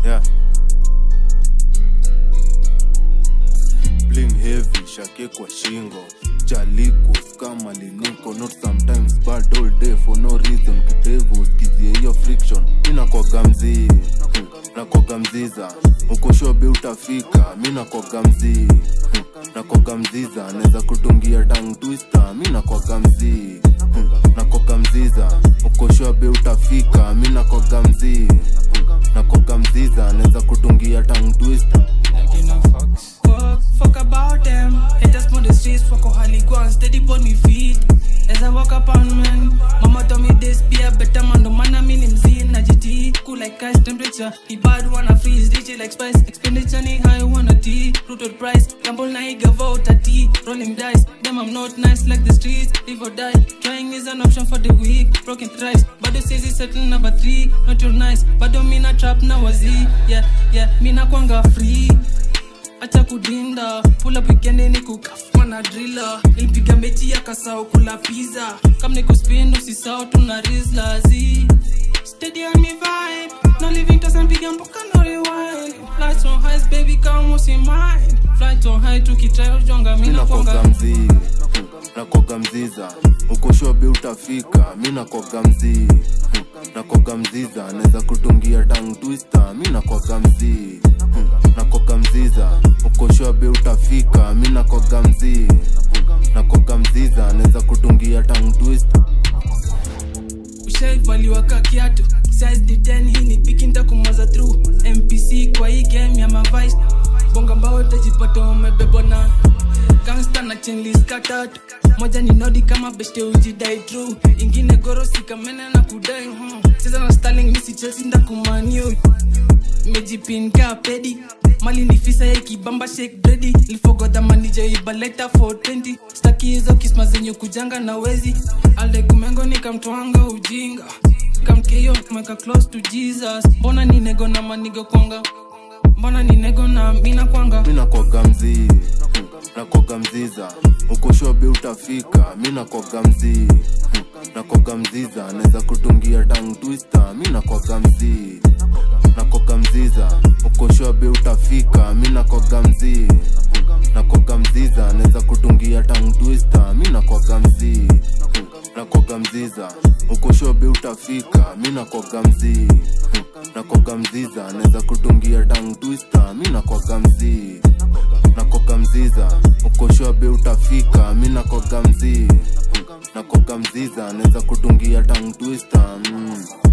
yeah. bling heavy shake kwa shingo chalikos kama liniko not sometimes bad all day for no reason kidevu skizie hiyo friction minakwaga mzii hmm, nakwaga mziza ukoshobe utafika mi nakwaga mzii hmm, nakwaga mziza naweza kutungia tang twister mi nakwaga mzii hmm, nakwaga mziza ukoshobe utafika mi nakwaga mzii hmm, nakwaga mziza naweza kutungia tang twister Like you know fucks. Fuck, fuck about them. Haters on the streets, fuck how Holly go and steady on me feet. As I walk up on man, mama told me this be a better man. No man, I mean him seeing a GT. Cool like ice temperature. The bad wanna freeze, DJ like spice. Expenditure ni high wanna tea. Rooted price, gamble na he give out a tea. Rolling dice, them I'm not nice like the streets. Live or die, trying is an option for the weak. Broken thrice, but says it's settle number three. Not your nice, but don't mean a trap now a Z. Yeah, yeah, me na kwanga free acha kudinda pula wikendi ni kukafuma na drila ilipiga mechi ya kasao kula pizza kam ni kuspin usisao tuna rizlazi stadium ni vibe no living doesn't piga mboka no rewind flights on highs baby come usi mind flights on high tukitry ujonga mina minakwaga kwanga mzii hmm, nakwaga mziza ukoshobe utafika mi nakwaga mzii hmm, nakwaga mziza naweza kutungia tang twister mi nakwaga mzii hmm, nakwaga mziza ukoshobe utafika mi nakwaga mzii hmm, nakwaga mziza naweza kutungia tang twister ushaivaliwa ka kiatu size the 10 hii ni piki ntakumaza through mpc kwa hii game ya mavice bonga mbao tajipata umebebwa na gangsta na chenliska tatu moja ni nodi kama beste ujidai true ingine gorosi kamene na kudai hmm. cheza na starling misi chelsea ndakumaniu mejipinka pedi mali ni fisa ya kibamba shake bredi lifogodha manija ibaleta 420 staki hizo kisma zenye kujanga na wezi aldekumengo nikamtwanga ujinga kamkeyo meka close to jesus mbona ni nego na manigo kwanga mbona ni nego na mina kwanga mi nakwaga mzii hmm, nakwaga mziza ukoshobe utafika mi nakwaga mzii hmm, nakwaga mziza naweza kutungia tang twister mi nakwaga mzii nakwaga mziza ukoshobe utafika mi nakwaga mzii hmm, nakwaga mziza naweza kutungia tang twister mi nakwaga mzii hmm, nakwaga mziza ukoshobe utafika mi nakwaga mzii hmm, nakwaga mziza naweza kutungia tang twister mi nakwaga mzii nakwaga mziza ukoshobe utafika mi nakwaga mzii hmm, nakwaga mziza naweza kutungia tang twister mm.